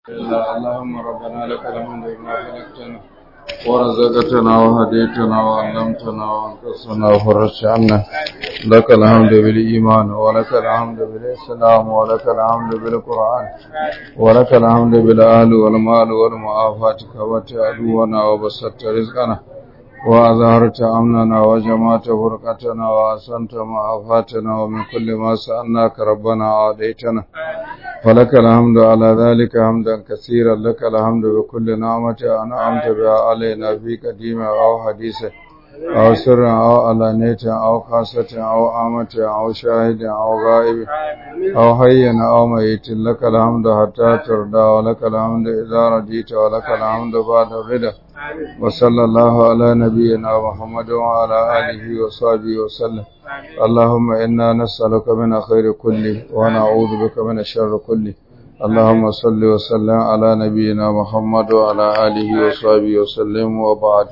إلا اللهم ربنا لك الحمد بما خلقتنا ورزقتنا وهديتنا وعلمتنا وانقصنا وفرجت عنا لك الحمد بالإيمان ولك الحمد بالإسلام ولك الحمد بالقرآن ولك الحمد بالأهل والمال والمعافاة كبت عدونا وبسطت رزقنا وأظهرت أمننا وجمعت فرقتنا وأحسنت معافاتنا ومن كل ما سألناك ربنا عاديتنا فلك الحمد على ذلك حمدا كثيرا لك الحمد بكل نعمة أنعمت بها علينا في قديمة أو حديثة أو سر أو علانية أو خاصة أو آمة أو شاهد أو غائب أو حي أو ميت لك الحمد حتى ترضى ولك الحمد إذا رضيت ولك الحمد بعد الرضا وصلى الله على نبينا محمد وعلى آله وصحبه وسلم اللهم إنا نسألك من خير كله ونعوذ بك من الشر كله اللهم صل وسلم على نبينا محمد وعلى آله وصحبه وسلم وبعد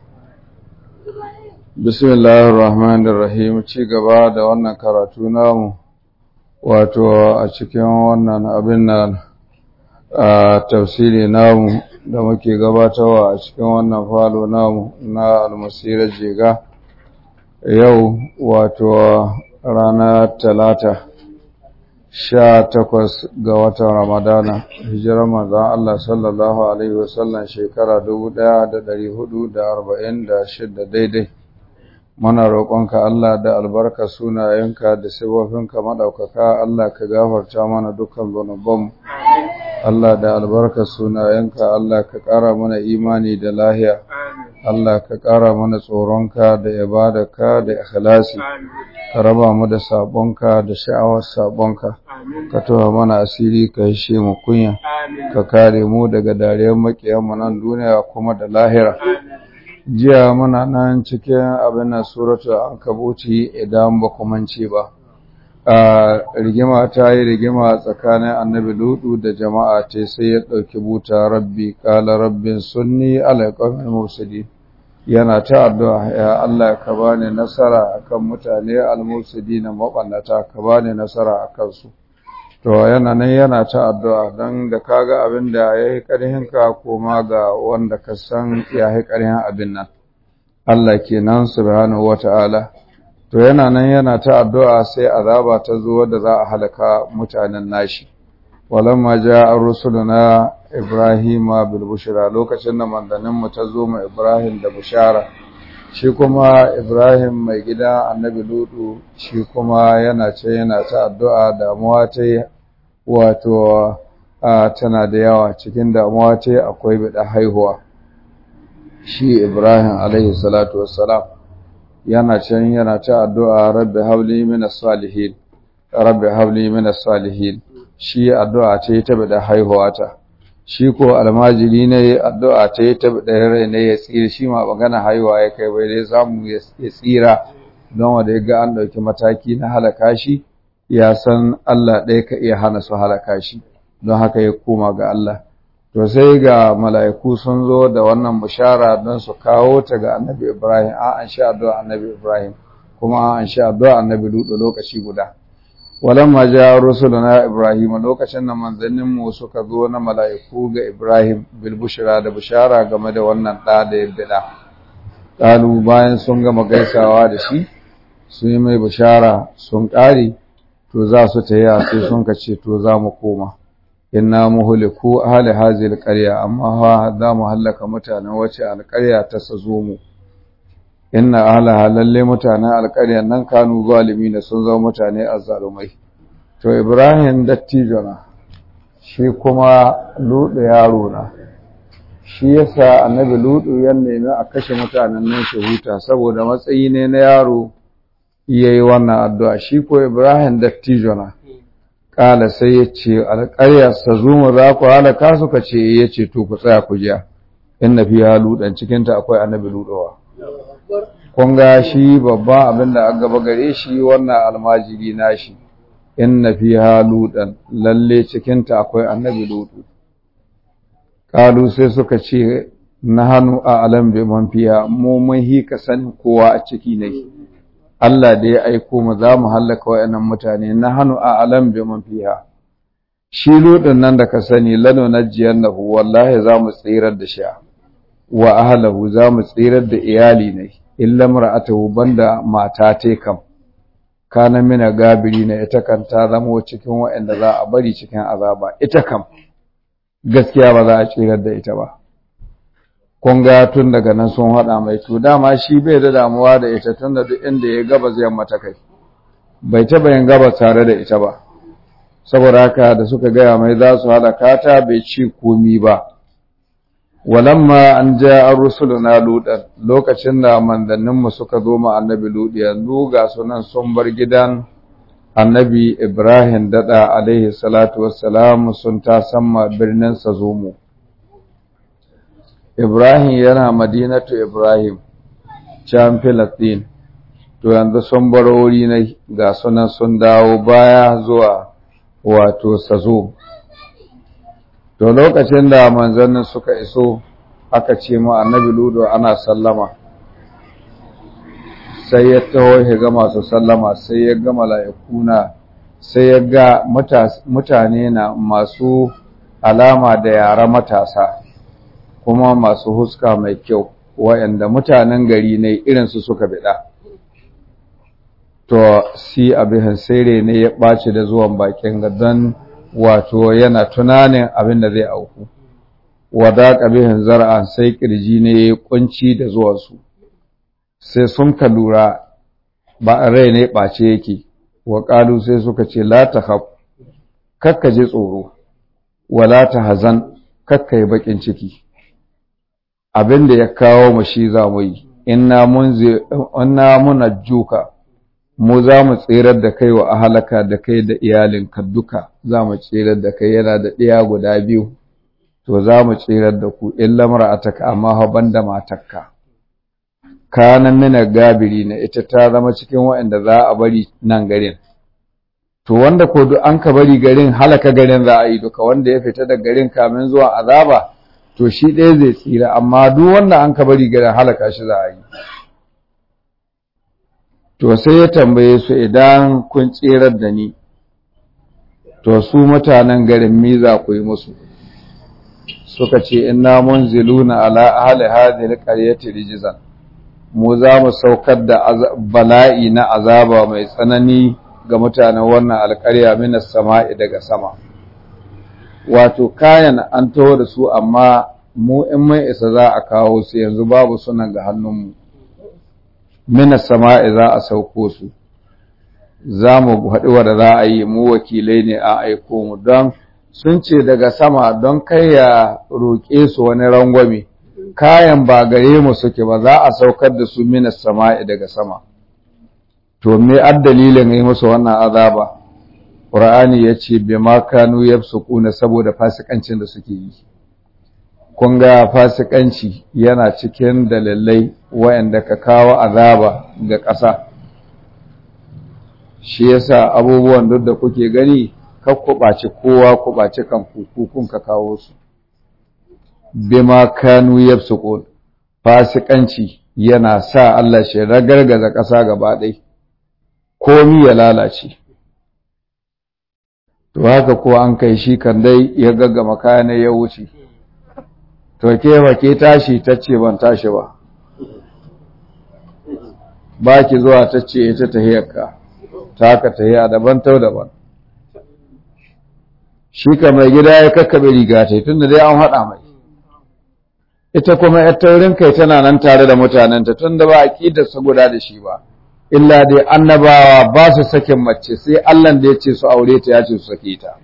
بسم الله الرحمن الرحيم ci gaba da wannan karatu namu wato a cikin wannan abin nan a tafsiri namu da muke gabatarwa a cikin wannan falo namu na almasirar jega yau wato rana talata sha takwas ga watan ramadana hijirar manzan Allah sallallahu Alaihi wasallam shekara dubu ɗaya da ɗari hudu da arba'in da shidda daidai muna roƙonka Allah da albarka sunayenka da sifofinka maɗaukaka Allah ka gafarta mana dukkan zunubanmu Allah da albarka sunayenka Allah ka ƙara mana imani da lahiya Allah ka ƙara mana tsoronka da ibadarka da ikhlasi ka raba mu da sabonka da sha'awar sabonka ka tawa mana asiri ka hishe mu kunya ka kare mu daga dariyar makiyanmu nan duniya kuma da lahira jiya muna nan cikin abin nan suratu ankabuti idan ba ku mance ba rigima ta yi rigima tsakanin annabi ludu da jama'a ce sai ya ɗauki buta rabbi kala rabbin sunni alaƙamin musuli yana ta addu'a ya Allah ka bani nasara akan mutane almusudi na maɓannata ka bani nasara a kansu to yana nan yana ta addu'a don da kaga abin da ya yi ƙarhinka koma ga wanda ka san ya yi ƙarhin abin nan Allah kenan subhanahu wata'ala to yana nan yana ta addu'a sai azaba ta zo da za a halaka mutanen nashi walamma ja'a rusuluna ibrahima bil bushra lokacin da mandanin mu ta zo mu ibrahim da bushara shi kuma ibrahim mai gida annabi ludu shi kuma yana ce yana ta addu'a damuwa ta wato tana da yawa cikin damuwa ta akwai bida haihuwa shi ibrahim alaihi salatu wassalam yana can yana ta addu'a rabbi habli minas salihin rabbi habli minas salihin shi addu'a ce ta bada haihuwa ta shi ko almajiri ne addu'a ce ta bada rai ne ya tsira shi ma magana haihuwa ya kai bai dai samu ya tsira don wanda ya ga an ɗauki mataki na halaka shi ya san Allah ɗaya ka iya hana su halaka shi don haka ya koma ga Allah to sai ga mala'iku sun zo da wannan bishara don su kawo ta ga annabi Ibrahim a an sha addu'a annabi Ibrahim kuma an sha addu'a annabi Lutu lokaci guda walamma ja rusuluna Ibrahim lokacin da manzannin mu suka zo na mala'iku ga Ibrahim bil bushra da bishara game da wannan da da ya bida kalu bayan sun gama gaisawa da shi sun yi mai bishara sun kare to za su taya sai sun kace to za mu koma inna muhliku ahli hadhihi alqarya amma ha za mu halaka mutanen wace alqarya ta sazo mu inna ahla lalle mutanen alqarya nan kanu zalimin sun zama mutane azzalumai to ibrahim dattijona shi kuma ludu yaro na shi yasa annabi ludu ya nemi a kashe mutanen nan shi huta saboda matsayi ne na yaro yayi wannan addu'a shi ko ibrahim dattijona Ƙala sai ya ce, Alƙaryar sa zuma za ku halaka suka ce, ya ce, To, ku tsaya ku jiya, in na fi halu ɗan cikinta akwai annabi luɗowa. Kun ga shi babban abin da an gaba gare shi wannan almajiri na shi, in na fi halu ɗan lalle cikinta akwai annabi luɗo. Ƙalu sai suka ce, Na hannu a alam bai man fiya, mu mun hika sanin kowa a ciki ne. Allah da ya aiko mu za mu hallaka wa'annan mutane na hannu a alam bi man fiha shi ludin nan da ka sani lano najiyannahu wallahi za mu tsirar da shi wa ahlahu za mu tsirar da iyali ne illa mar'atuhu banda mata te kam kana mina gabiri na ita kan ta zama cikin waɗanda za a bari cikin azaba ita kam gaskiya ba za a tsirar da ita ba kun ga tun daga nan sun haɗa mai to dama shi bai da damuwa da ita tun da duk inda ya gaba zai mata kai bai taɓa yin gaba tare da ita ba saboda haka da suka gaya mai za su halaka ta bai ci komi ba walamma an ja an rusuluna ludan lokacin da mandanninmu suka zo ma annabi ludi yanzu ga sunan sun bar gidan annabi ibrahim dada alaihi salatu wassalam sun ta samma birnin sazomo ibrahim yana madinatu ibrahim can filistin to yanzu sun bar wuri na ga sunan sun dawo baya zuwa wato sazo to lokacin da manzannin suka iso aka ce mu annabi ludo ana sallama sai ya taho ya ga masu sallama sai ya ga mala'ikuna sai ya ga mutane na masu alama da yara matasa kuma masu huska mai kyau wa'anda mutanen gari ne irinsu suka bida to si abin sere ne ya ɓaci da zuwan bakin gadon wato yana tunanin abin da zai auku wada ƙabihin zara'an sai ƙirji ne ya kunci da zuwansu sai sun ka lura ba rai ne ɓace yake wa ƙalu sai suka ce la ta haf kakka ji tsoro wala ta hazan kakka yi baƙin ciki abin da ya kawo mu shi za mu yi inna muna juka mu za mu tserar da kai wa ahalaka da kai da iyalinka duka za mu tserar da kai yana da ɗaya guda biyu to za mu tserar da ku in lamara a taka amma haban da matakka kanan mina gabiri na ita ta zama cikin waɗanda za a bari nan garin to wanda ko duk an ka bari garin halaka garin za a yi duka wanda ya fita da garin kamin zuwa azaba to shi ɗaya zai tsira amma duk wanda an ka bari garin halaka shi za a yi to sai ya tambaye su idan kun tserar da ni to su mutanen garin mi za ku yi musu suka ce inna munziluna ala ahli hadhihi alqaryati rijzan mu za mu saukar da bala'i na azaba mai tsanani ga mutanen wannan alƙarya minas sama'i daga sama wato kayan an taho da su amma mu in mai isa za a kawo su yanzu babu sunan ga hannunmu minas sama'i za a sauko su za mu haɗu da za a yi mu wakilai ne a aiko mu don sun ce daga sama don kai ya roƙe su wani rangwame kayan ba gare mu suke ba za a saukar da su minas sama'i daga sama to me ad dalilin yi musu wannan azaba qur'ani yace bi ma kanu yafsukuna saboda fasikancin da suke yi kun ga fasikanci yana cikin dalilai wayanda ka kawo azaba ga ƙasa shi yasa abubuwan duk da kuke gani kar ku ɓaci kowa ku ɓaci kan kun ka kawo su bima kanu yafsukun fasikanci yana sa Allah shi ragargaza ƙasa gaba ɗaya komi ya lalace to haka ko an kai shi kan dai ya gaggama kayan ya wuce to ke ba ke tashi tace ban tashi ba ba ki zuwa tace ita tahiyarka ta haka tahiya daban tau daban shi ka mai gida ya kakkabe riga ta tunda dai an haɗa mai ita kuma ‘yar taurin kai tana nan tare da mutanenta tun da ba a ƙidarsa guda da shi ba, illa dai annabawa ba su sakin mace sai Allahn da ya ce su aure ta ya ce su sake ta.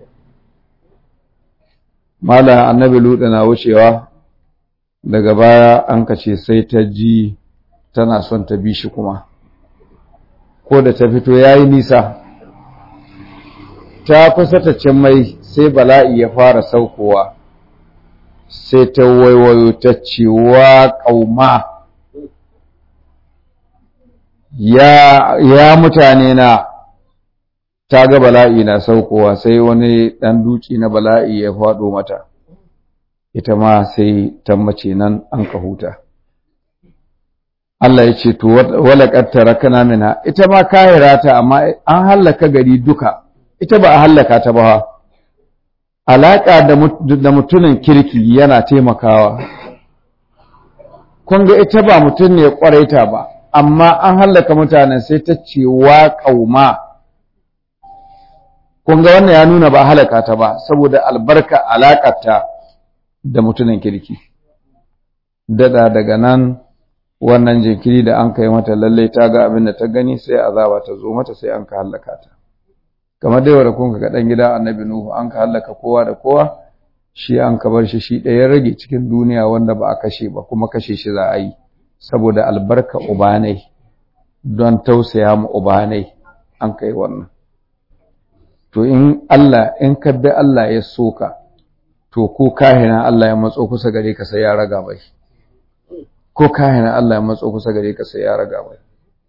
Malam annabi Luɗa na wucewa daga baya an kace sai ta ji tana son ta bi shi kuma, ko da ta fito ya yi nisa, ta kusa ta cin mai sai bala'i ya fara saukowa. sai ta waiwayo ta ce wa ƙauma ya, ya mutane na ta ga bala'i na saukowa sai wani ɗan duki na bala'i ya faɗo mata ita ma sai ta mace nan an ka huta Allah ya ce to wala qattara kana mina ita ma kahira ta amma an hallaka gari duka ita ba a hallaka ta ba alaƙa da mutumin kirki yana taimakawa kun ga ita ba mutum ne ƙwaraita ba amma an hallaka mutanen sai ta ce wa ƙauma kun ga wannan ya nuna ba halaka ta ba saboda albarka alaƙarta da mutumin kirki dada daga nan wannan jinkiri da an kai mata lallai ta ga abin da ta gani sai azaba ta zo mata sai an ka hallaka ta kamar dai wanda kun ga dan gida annabi nuhu an ka hallaka kowa da kowa shi an ka bar shi shi ɗaya rage cikin duniya wanda ba a kashe ba kuma kashe shi za a yi saboda albarka ubanai don tausaya mu ubanai an kai wannan to in Allah in ka bi Allah ya soka to ko kahina Allah ya matso kusa gare ka sai ya raga mai ko kahina Allah ya matso kusa gare ka sai ya raga mai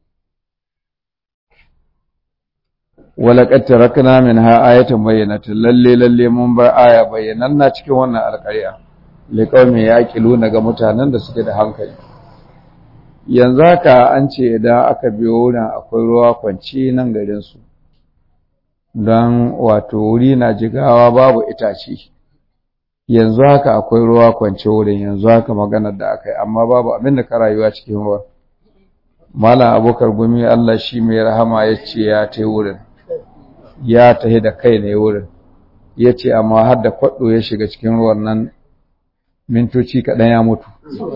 wala qad tarakna minha ayatan bayyinatan lalle lalle mun bar aya bayyananna cikin wannan alƙarya liqaumin yaqiluna ga mutanen da suke da hankali yanzu haka an ce idan aka biyo wurin akwai ruwa kwanci nan garin su don wato wuri na jigawa babu itace yanzu haka akwai ruwa kwance wurin yanzu haka maganar da aka yi amma babu abin da ka rayuwa cikin ruwa malam abokar gumi Allah shi mai rahama ya ce ya ta wurin ya tahi da kai ne wurin ya ce amma har da kwaɗo ya shiga cikin ruwan nan mintoci kaɗan ya mutu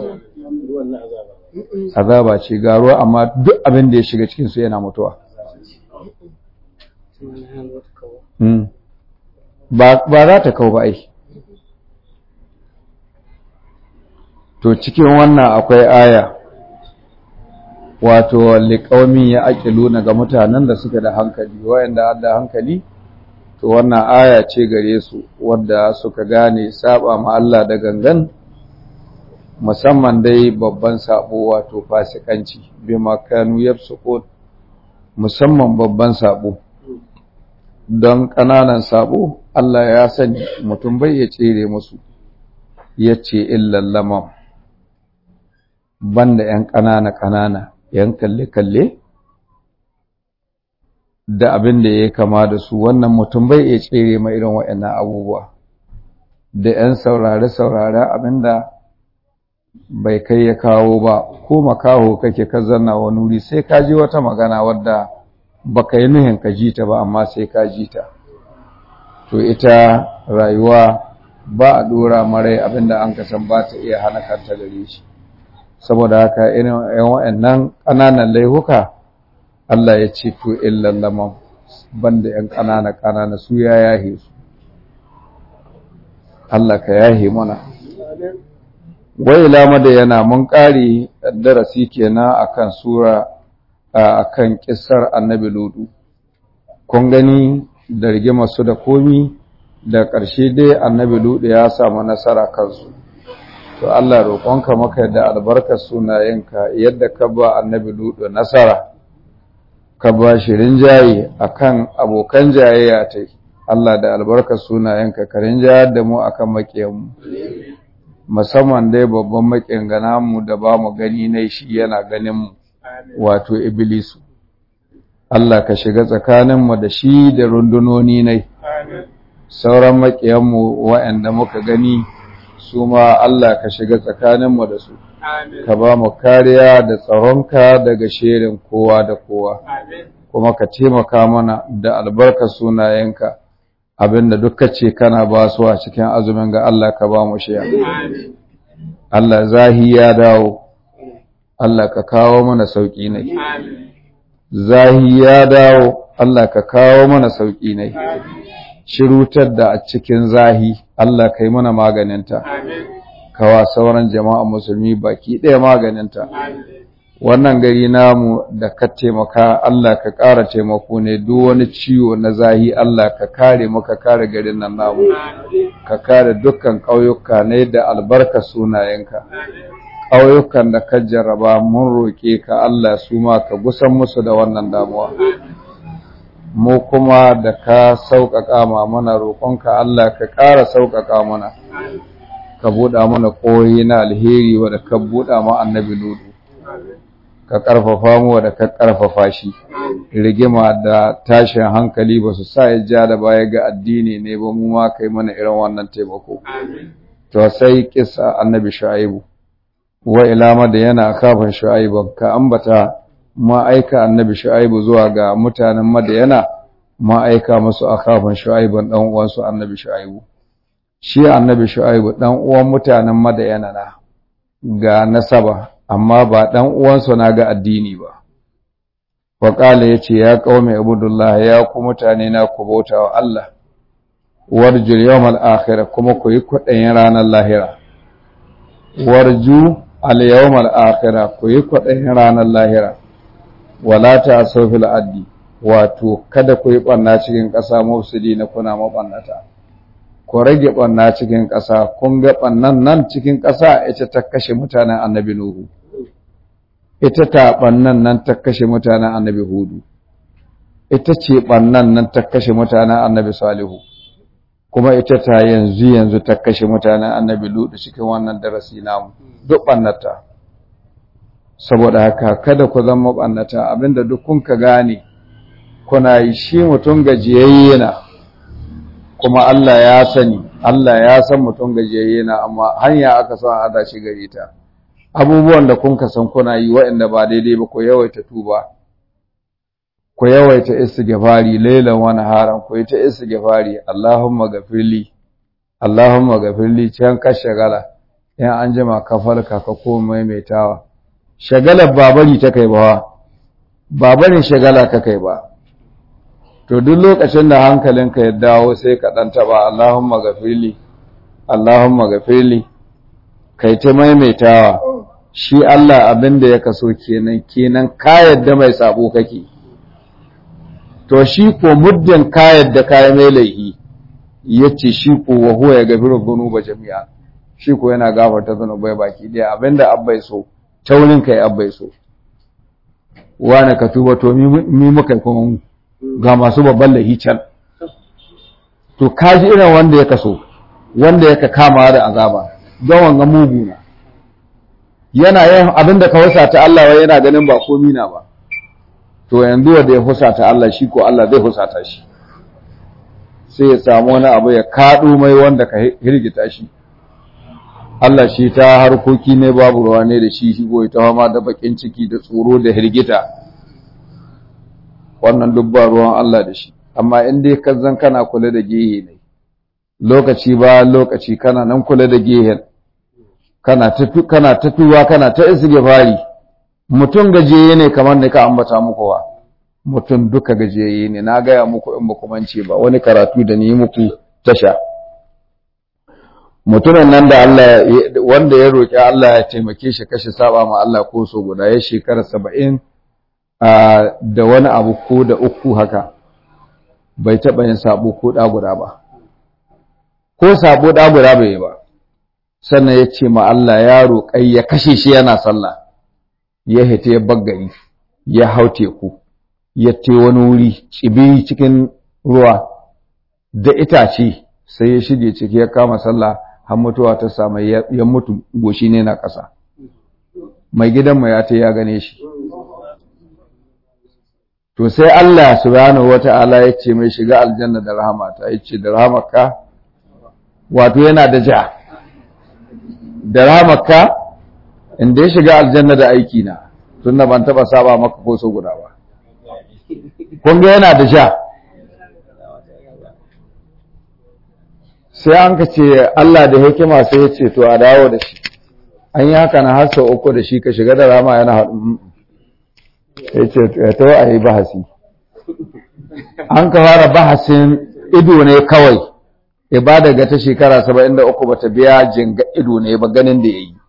azaba ce ga ruwa amma duk abin da ya shiga cikinsu yana mutuwa ba za ta kau ba ai to cikin wannan akwai aya wato liƙaumin ya aƙilu ga mutanen da suka da hankali wayanda da hankali to wannan aya ce gare su wadda suka gane saba ma Allah da gangan musamman dai babban sabo wato fasikanci bi makanu yafsuqut musamman babban sabo don ƙananan sabo Allah ya sani mutum bai ya tsere musu yace illal lamam banda ‘yan ƙanana-ƙanana, ‘yan kalle-kalle, da abin da ya kama da su wannan mutum bai iya tsere ma irin waɗannan abubuwa, da ‘yan saurare-saurare abin da bai kai ya kawo ba, ko makaho kake ka zanna wani wuri sai ka ji wata magana wadda ba ka yi nuhin ka ji ta ba, amma sai ka ji ta. To ita rayuwa ba a ɗora marai abin da an kasan ba ta iya hana kanta gare shi. saboda haka irin yan wa'annan ƙananan laihuka Allah ya ce to illan lamam banda yan ƙanana ƙanana su ya yahe su Allah ka yahe mana wai lama da yana mun ƙari darasi kenan akan sura akan kissar annabi ludu kun gani da rigima su da komi da ƙarshe dai annabi ludu ya samu nasara kansu to Allah roƙonka maka da albarkar sunayenka yadda ka ba annabi ludu nasara ka ba shi rinjaye akan abokan jayayya ta Allah da albarkar sunayenka ka rinjayar da mu akan maƙiyanmu musamman dai babban maƙiyan gana mu da ba mu gani ne shi yana ganin mu wato iblisu Allah ka shiga tsakaninmu da shi da rundunoni ne sauran maƙiyanmu waɗanda muka gani su ma Allah ka shiga tsakaninmu da su, ka ba mu kariya da tsaronka daga shirin kowa da kowa, kuma ka taimaka mana da albarka sunayenka abinda duka ce kana ba su a cikin azumin ga Allah ka ba mu shiya. Allah zahi ya dawo, Allah ka kawo mana sauƙi ne. Zahi ya dawo, Allah ka kawo mana sauƙi ne. shirutar da a cikin zahi Allah ka yi mana maganinta kawa sauran jama'a musulmi baki ɗaya maganinta wannan gari namu da ka taimaka Allah ka ƙara taimako ne duk wani ciwo na zahi Allah ka kare mu ka kare garin nan namu ka kare dukkan ƙauyuka ne da albarka sunayenka ƙauyukan da ka jarraba mun roƙe ka Allah su ma ka gusan musu da wannan damuwa mu kuma da ka sauƙaƙa ma mana roƙonka Allah ka ƙara sauƙaƙa mana ka buɗa mana ƙoyi na alheri wadda ka buɗa ma annabi ludu ka ƙarfafa mu da ka ƙarfafa shi rigima da tashin hankali ba su sa ya ja da baya ga addini ne ba mu ma kai mana irin wannan taimako to sai kisa annabi shu'aibu wa ila da yana kafin shu'aibu ka ambata ma aika annabi shu'aibu zuwa ga mutanen madayana ma aika musu akafin shu'aibun dan uwansu annabi shu'aibu shi annabi shu'aibu dan uwan mutanen madayana na ga nasaba amma ba ɗan uwansu na ga addini ba. Waƙala ya ce, Ya ƙaume Abdullah ya ku mutane na ku bauta wa Allah, warjul yawmal akhira kuma ku yi kwaɗayin ranar lahira. Warju al yawmal akhira ku yi kwaɗayin ranar lahira. Wala ta fil addi, wato kada ku yi ɓanna cikin ƙasa mafsidi na kuna maɓannata. Ku rage ɓanna cikin ƙasa, kun ga ɓannan nan cikin ƙasa ita ta kashe mutanen annabi Nuhu. ita ta ɓannan nan ta kashe mutanen annabi hudu ita ce ɓannan nan ta kashe mutanen annabi salihu kuma ita ta yanzu yanzu ta kashe mutanen annabi ludu cikin wannan darasi namu duk ɓannata saboda haka kada ku zama ɓannata abinda duk kun ka gane kuna yi shi mutum gajiyayye na kuma Allah ya sani Allah ya san mutum gajiyayye na amma hanya aka son a shi gare ta abubuwan da kun san kuna yi waɗanda ba daidai ba ku yawaita tuba ku yawaita istighfari lailan wa naharan ku yi ta istighfari Allahumma gafirli Allahumma gafirli can ka shagala in an jima ka farka ka koma maimaitawa shagalar babari ta kai ba babarin shagala ka kai ba to duk lokacin da hankalinka ya dawo sai ka dan taba Allahumma gafirli Allahumma gafirli kai ta maimaitawa shi Allah abin da ya kaso kenan kenan ka yadda mai sabo kake to shi ko muddin ka yadda ka mai laihi yace shi ko wa huwa ya gafiru dhunuba jami'a shi ko yana gafarta zunubai baki daya abinda abbai so taurin kai abbai so wani ka tuba to mi muka kuma ga masu babban laihi can to kaji irin wanda ya kaso wanda yaka kama da azaba don wanga mugu na yana yin abinda ka husata Allah wai yana ganin ba komi na ba to yanzu wanda ya husata Allah shi ko Allah zai husata shi sai ya samu wani abu ya kaɗo mai wanda ka hirgita shi Allah shi ta harkoki ne babu ruwa ne da shi shi goyi ta fama da bakin ciki da tsoro da hirgita wannan duk ba ruwan Allah da shi amma in dai ka zan kana kula da gehe ne lokaci ba lokaci kana nan kula da gehen kana ta kana ta tuwa kana ta fari. mutum gajeye ne kamar ne ka ambata muku wa mutum duka gajeye ne na gaya muku in baku mance ba wani karatu da ni muku tasha mutumin nan da Allah wanda ya roki Allah ya taimake shi kashi saba ma Allah ko so guda ya shekara saba'in da wani abu ko da uku haka bai taɓa yin sabo ko ɗa guda ba ko sabo ɗa guda bai yi ba sannan ya ce ma Allah ya roƙai ya kashe shi yana sallah ya hita ya baggari ya hau teku ya te wani wuri tsibi cikin ruwa da itace sai ya shige ciki ya kama sallah har mutuwa ta samu ya mutu goshi ne na ƙasa mai gidanmu ya ta ya gane shi to sai Allah subhanahu wata'ala ya ce mai shiga aljanna da rahamata ya ce da rahamarka wato yana da ja da rahamarka inda ya shiga aljanna da aiki na tunda ban taba saba maka ko so guda ba kun ga yana da ja sai an ka ce Allah da hikima sai ya ce to a dawo da shi an yi haka na har sau uku da shi ka shiga da rama yana haɗu ya ce ya tawo a yi bahasi an ka fara bahasin ido ne kawai ibada ga ta shekara saba'in da uku bata biya jinga ido ne ba ganin da ya yi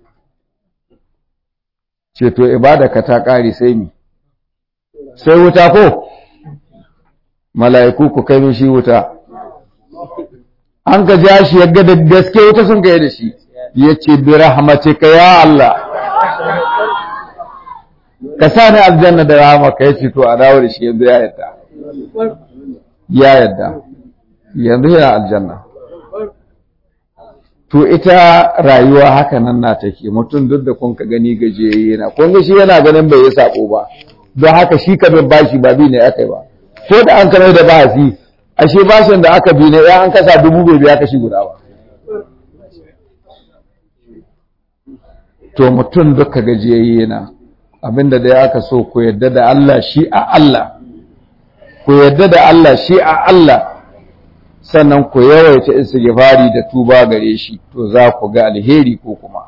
ce to ibada ka ta ƙari sai mi sai wuta ko mala'iku ku kai mishi wuta an ka ja shi yadda da gaske wuta sun kai da shi ya ce bi rahmatika ya Allah ka sa ni aljanna da rahmaka ya ce to a dawo da shi yanzu ya yadda ya yadda yanzu yana aljanna to ita rayuwa haka nan na take mutum duk da kun ka gani gajiyayye na kun ga shi yana ganin bai yi sako ba don haka shi ka bin bashi ba bi ne aka yi ba ko da an kamar da bahasi ashe bashin da aka bi ne ya an kasa dubu bai biya kashi guda ba to mutum duka gajiyayye na abinda dai aka so ku yadda da Allah shi a Allah ku yadda da Allah shi a Allah sannan ku yawaita istighfari da tuba gare shi to za ku ga alheri ko kuma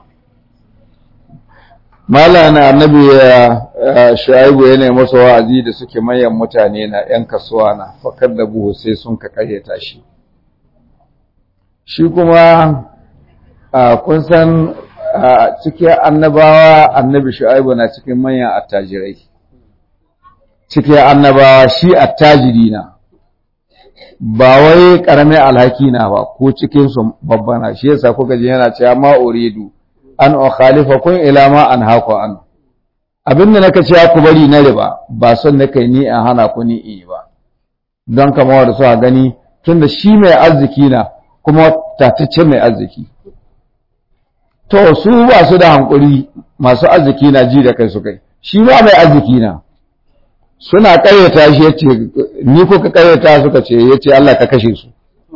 malana annabi ya shaibu yana masa wa'azi da suke manyan mutane na yan kasuwa na fakar da buhu sai sun ka karyata shi shi kuma kun san cikin annabawa annabi shu'aibu na cikin manyan attajirai cikin annabawa shi attajiri na ba wai karamin alhaki na ba ko cikin su babbana shi yasa kuka ji yana cewa ma uridu an ukhalifakum ila ma anhaaku an abinda naka ce ku bari na riba ba son nake ni an hana ku ni in ba don kamar da suka gani tunda shi mai arziki na kuma tatacce mai arziki to su ba su da hankuri masu arziki na ji da kai su kai shi ba mai arziki na suna ƙayyata shi yace ni ko ka ƙayyata suka ce yace Allah ka kashe su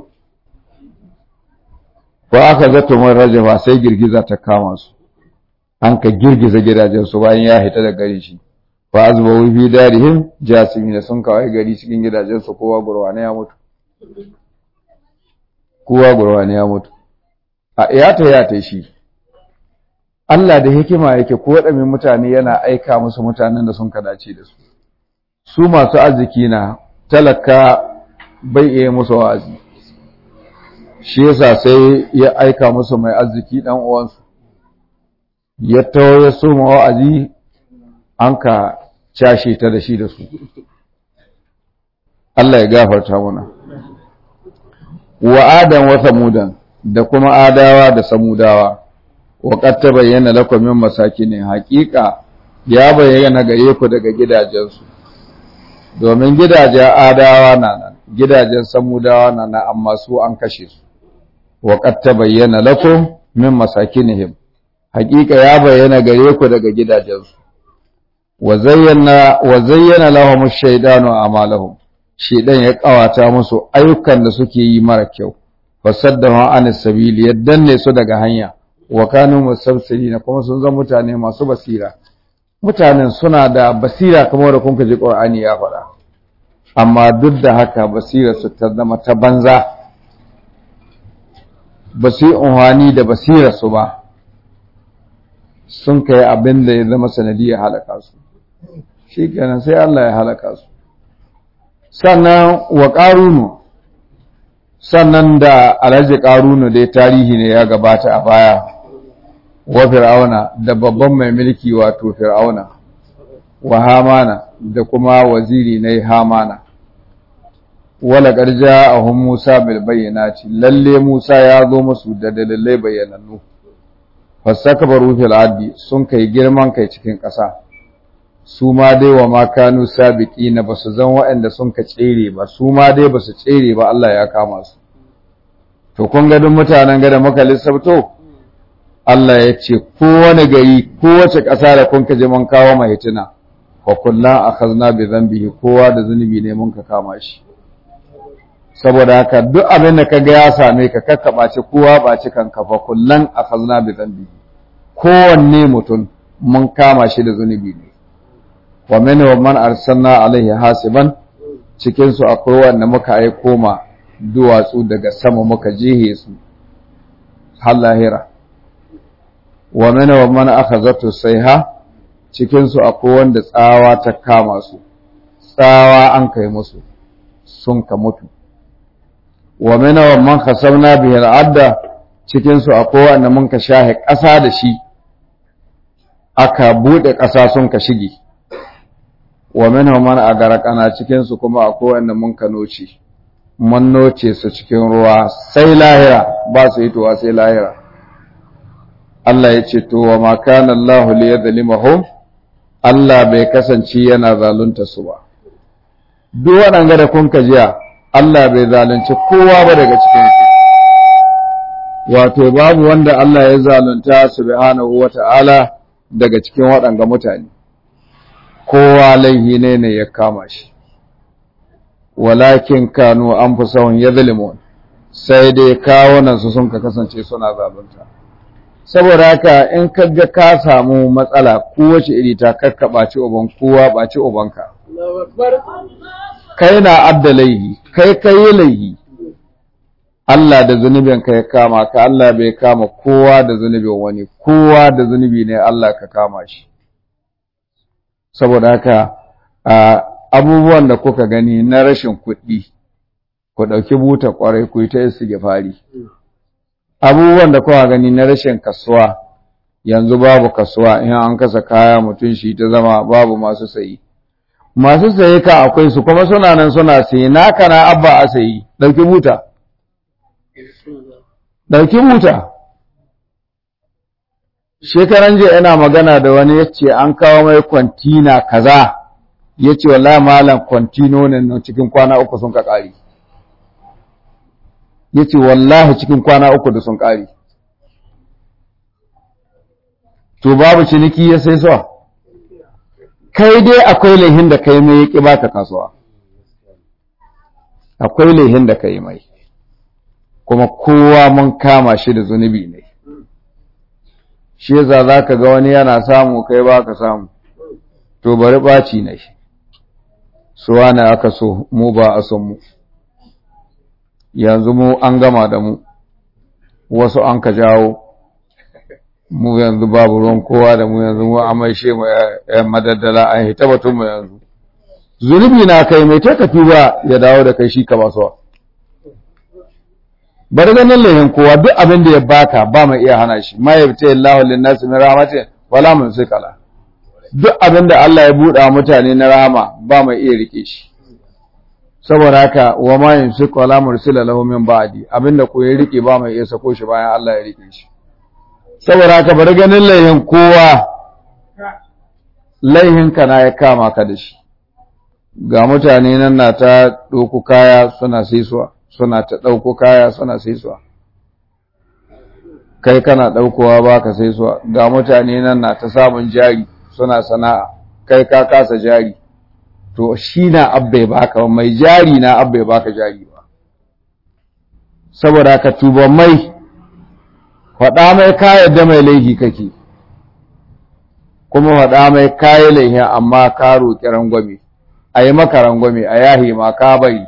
ko aka zato mun rajafa sai girgiza ta kama su an ka girgiza gidajen su bayan ya hita da gari shi fa azba fi darihim jasimina sun kawai gari cikin gidajen su kowa gurwane ya mutu kowa gurwane ya mutu a iyata ya ta shi Allah da hikima yake ko waɗanne mutane yana aika musu mutanen da sun kadace da su su masu arziki na talaka bai iya musu wa'azi shi yasa sai ya aika musu mai arziki dan uwansu ya tawo ya so wa'azi an ka cashe ta da shi da su Allah ya gafarta mana wa adam wa samudan da kuma adawa da samudawa wa qad tabayyana lakum min masakin haqiqa ya bayyana gare ku daga gidajensu domin gidajen adawa na nan gidajen samudawa na nan amma su an kashe su wa qad tabayyana lakum min masakinihim haqiqa ya bayyana gare ku daga gidajensu wa zayyana wa zayyana lahum ash-shaytanu a'malahum shaydan ya kawata musu ayyukan da suke yi mara kyau fasaddahu an sabili yaddanne su daga hanya wa kanu musabsirina kuma sun zama mutane masu basira mutanen suna da basira kamar da kun ji Qur'ani ya faɗa amma duk da haka basira su ta zama ta banza ba su yi unhani da basira su ba sun kai abin da ya zama sanadiyar halaka su shi kenan sai Allah ya halaka su sannan wa ƙarunu sannan da alhaji ƙarunu dai tarihi ne ya gabata a baya wa fir'auna da babban mai mulki wato fir'auna wa hamana da kuma waziri na hamana wala ƙarja a hun musa bil bayyanati lalle musa ya zo musu da dalilai bayyanannu fasakabaru fil addi sun kai girman kai cikin ƙasa su ma dai wa ma kanu sabiqina basu zan waɗanda sun ka tsere ba su ma dai basu tsere ba Allah ya kama su to kun ga duk mutanen gada muka lissafto Allah ya ce kowane gari kowace ƙasa da kun ka je mun kawo mai hitina wa kullan akhazna bi dhanbihi kowa da zunubi ne mun ka kama shi saboda haka duk abin da kaga ya same ka kakkaba ce kowa ba ci kan kafa kullan akhazna bi dhanbihi kowanne mutum mun kama shi da zunubi ne wa min wa man arsalna alaihi hasiban cikin su akwai wanda muka aiko ma duwatsu daga sama muka jihe su har lahira wa min wa man akhazatu sayha cikin su akwai wanda tsawa ta kama su tsawa an kai musu sun ka mutu wa min wa man khasabna bihi al-adda cikin su akwai wanda mun ka shahe ƙasa da shi aka bude ƙasa sun ka shige wa minhum man agarqana cikin su kuma akwai wanda mun ka noce mun noce su cikin ruwa sai lahira ba su hitowa sai lahira Allah ya ce to wa ma kana Allah li yadhlimahum Allah bai kasance yana zalunta su ba duk waɗanga da kun ka jiya Allah bai zalunci kowa ba daga cikin su wato babu wanda Allah ya zalunta subhanahu wata'ala daga cikin waɗanga mutane kowa laihi ne ne ya kama shi walakin kanu anfusahum yadhlimun sai dai kawunan su sun ka kasance suna zalunta saboda haka in ka ga ka samu matsala kowace iri ta kakka ɓaci uban kowa ɓaci ubanka kai na adda laihi kai kai laihi Allah da zunubin ka ya kama ka Allah bai kama kowa da zunubin wani kowa da zunubi ne Allah ka kama shi saboda haka abubuwan da kuka gani na rashin kuɗi ku ɗauki buta ƙwarai ku yi ta fari. abubuwan da kuka gani na rashin kasuwa yanzu babu kasuwa in an kasa kaya mutum shi ta zama babu masu sayi masu sayi ka akwai su kuma suna nan suna sayi naka na abba a sayi ɗauki buta ɗauki buta shekaran jiya ina magana da wani ya ce an kawo mai kwantina kaza ya ce wallahi malam kwantino ne cikin kwana uku sun ka ƙari ya ce wallahi cikin kwana uku da sun ƙari to babu ciniki ya sai so kai dai akwai laihin da kai mai ya baka kasuwa akwai laihin da kai mai kuma kowa mun kama shi da zunubi ne shi yasa za ka ga wani yana samu kai ba ka samu to bari ɓaci ne suwa ne aka so mu ba a son mu yanzu mu an gama da mu wasu an ka jawo mu yanzu babu ruwan kowa da mu yanzu mu an maishe mu yan madaddala an hita batun mu yanzu zunubi na kai mai ta kafi ba ya dawo da kai shi ka ba suwa bari ganin lahin kowa duk abin da ya baka ba mai iya hana shi ma yabta Allahu lin-nas min rahmatin wala mumsikala duk abin da Allah ya buɗa mutane na rahama ba mai iya rike shi saboda haka wa ma yumsiku wala mursila lahu min ba'di abinda ko ya rike ba mai iya sako shi bayan Allah ya rike shi saboda haka bari ganin laihin kowa laihin ka na ya kama ka da shi ga mutane nan na ta ɗauko kaya suna saisuwa suna ta ɗauko kaya suna saisuwa kai kana ɗaukowa ba ka saisuwa ga mutane nan na ta samun jari suna sana'a kai ka kasa jari to shi na abbai baka mai jari na abbai baka jari ba saboda ka tuba mai faɗa mai kayan da mai laifi kake kuma faɗa mai kayan laifi amma ka roƙi rangwame a yi maka rangwame a yahi ma ka bari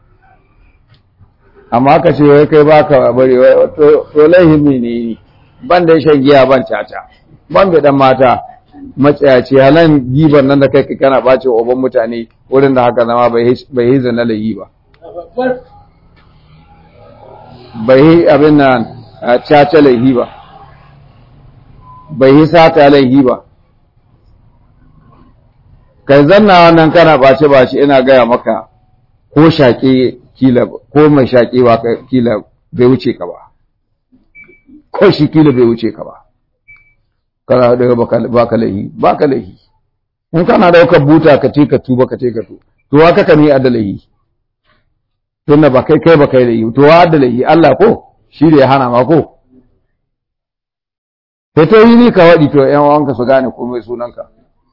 amma ka ce wai kai baka bari to laifin ne ne ban da shan giya ban caca ban da dan mata matsayaci halan giban nan da kai kana ɓace oban mutane wurin da haka zama bai yi zana layi ba bai yi abin nan caca laihi ba bai yi sata laihi ba kai zanna wannan kana ɓace ɓace ina gaya maka ko shaƙe kila ko mai shaƙe ba kila bai wuce ka ba ko shi kila bai wuce ka ba kana daga baka lahi baka lahi in kana daukar buta ka ce ka tuba ka ce ka tu to wa kaka ne adalahi tunda ba kai kai ba kai lahi to wa adalahi Allah ko shi da ya hana ma ko sai to yi ni ka wadi to ƴan uwanka su gane komai sunanka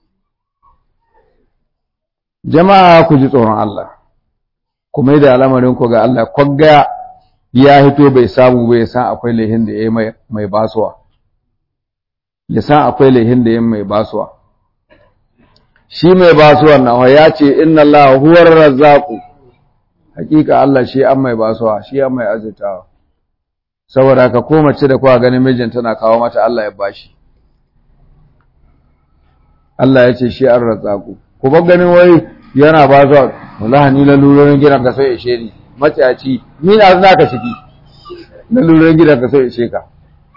jama'a ku ji tsoron Allah ku mai da al'amarin ku ga Allah kwagga ya hito bai samu bai san akwai laihin da ya yi mai basuwa ya san akwai laihin da yin mai basuwa shi mai basuwa na ya ce inna Allah huwar razzaku hakika Allah shi an mai basuwa shi an mai azitawa saboda ka ko mace da kuwa ganin mijin tana kawo mata Allah ya bashi Allah ya ce shi an razzaku ku bar ganin wai yana basuwa wallahi ni lalurorin gidan ka sai ishe ni matsayaci ni na za ka shiki lalurorin gidan ka sai ishe ka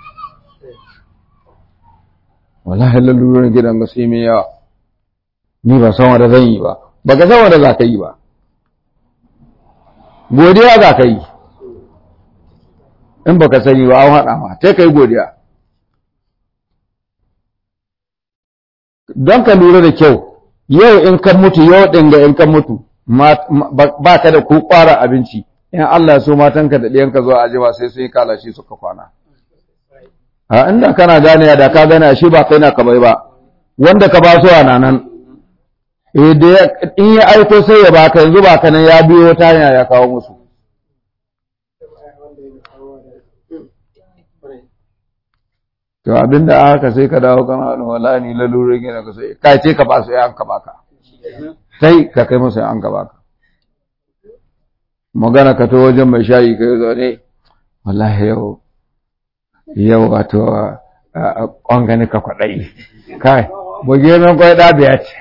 wallahi lalurorin gidan ga sai mai yawa ni ba san wanda zan yi ba ba ka san wanda za ka yi ba godiya za ka yi in ba ka sani ba an haɗa ma sai ka yi godiya don ka lura da kyau yau in kan mutu yau ɗin ga in kan mutu ba ka da ko ƙwara abinci in Allah so matanka da ɗiyanka zuwa ajima sai sun yi kalashi suka kwana a inda kana gane da ka gane shi ba kai na ka bai ba wanda ka ba su a nan eh da in ya aiko sai ya baka yanzu ba ka nan ya biyo ta hanya ya kawo musu to abinda aka sai ka dawo kana wani wala ni lalurin gina ka sai ka ce ka ba su ya an ka baka sai ka kai musu ya an ka baka magana ka to wajen mai shayi ka yi zaune wallahi yau yau wato ƙwangani ka kwaɗayi kai buge min kwai ɗabiya ce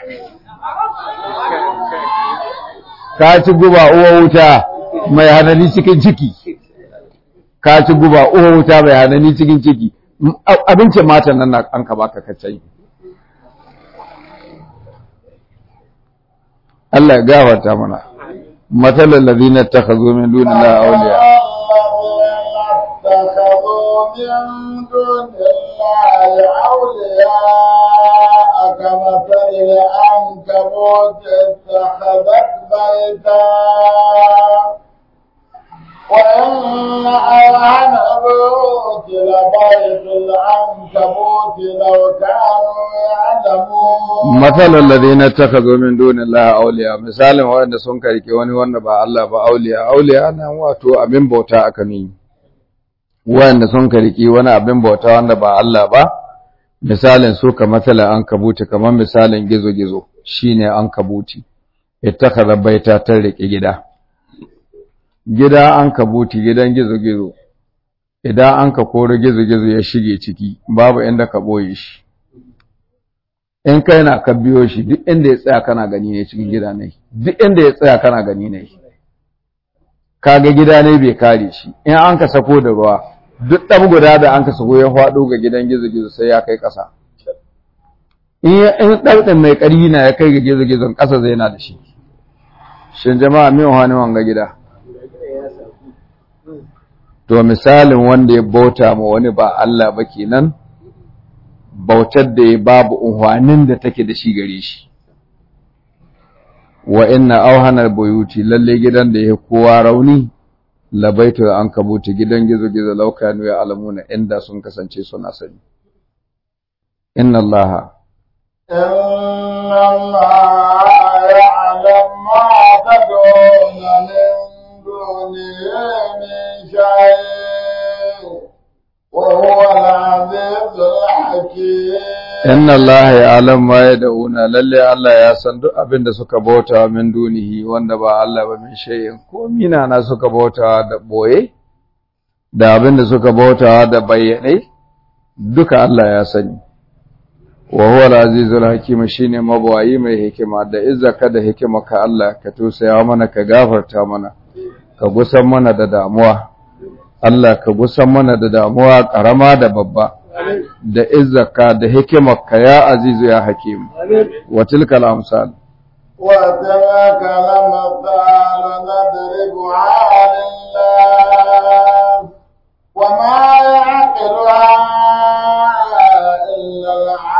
ka ci guba uwa wuta mai hanani cikin ciki ka ci guba uwa wuta mai hanani cikin ciki abincin matan nan an ka baka kacai Allah ya gafarta mana matsalar ladina ta ka zo min duni la auliya من دون الله أولياء كمثل العنكبوت اتخذت بيتا وإن أوهن البيوت لبيت العنكبوت لو كانوا يعلمون مثل الذين اتخذوا من دون الله أولياء مثال وأن سنكرك وني وأن با الله با أولياء أولياء أنا واتو أبين بوتا أكنين wanda sun kariki wani abin bauta wanda ba Allah ba misalin su ka matsala an kabuti kamar misalin gizo-gizo shine an kabuti ittakhadha baita ta rike gida gida an kabuti gidan gizo-gizo idan an ka koro gizo-gizo ya shige ciki babu inda ka boye shi in kai na ka biyo shi duk inda ya tsaya kana gani ne cikin gida ne duk inda ya tsaya kana gani ne kaga gida ne bai kare shi in an ka sako da ruwa duk ɗan guda da an ka sako ya faɗo ga gidan gizo-gizo sai ya kai ƙasa in ɗauɗin mai ƙarfi na ya kai ga gizo-gizon ƙasa zai na da shi shin jama'a min wani wanga gida to misalin wanda ya bauta ma wani ba Allah ba kenan bautar da ya babu unhwanin da take da shi gare shi wa inna auhanar buyuti lalle gidan da ya kowa rauni labaitu an kabuti gidan gizo-gizo laukanu ya alamuna inda sun kasance suna sani inna allaha إن الله يعلم ما تدعون من دونه من شيء وهو العزيز الحكيم inna allaha ya'lam ma yad'una lalle Allah ya san duk abin da suka bauta min dunihi wanda ba Allah ba min shay'in ko mina na suka bauta da boye da abin da suka bauta da bayyane duka Allah ya sani wa huwa al-azizul hakim shine mabawayi mai hikima da izzaka da hikima ka Allah ka tusaya mana ka gafarta mana ka gusan mana da damuwa Allah ka gusan mana da damuwa karama da babba da izzaka da hikimarka ya azizu ya hakim wa tilka al-amsal وتلك الأمثال نضربها للناس وما يعقلها إلا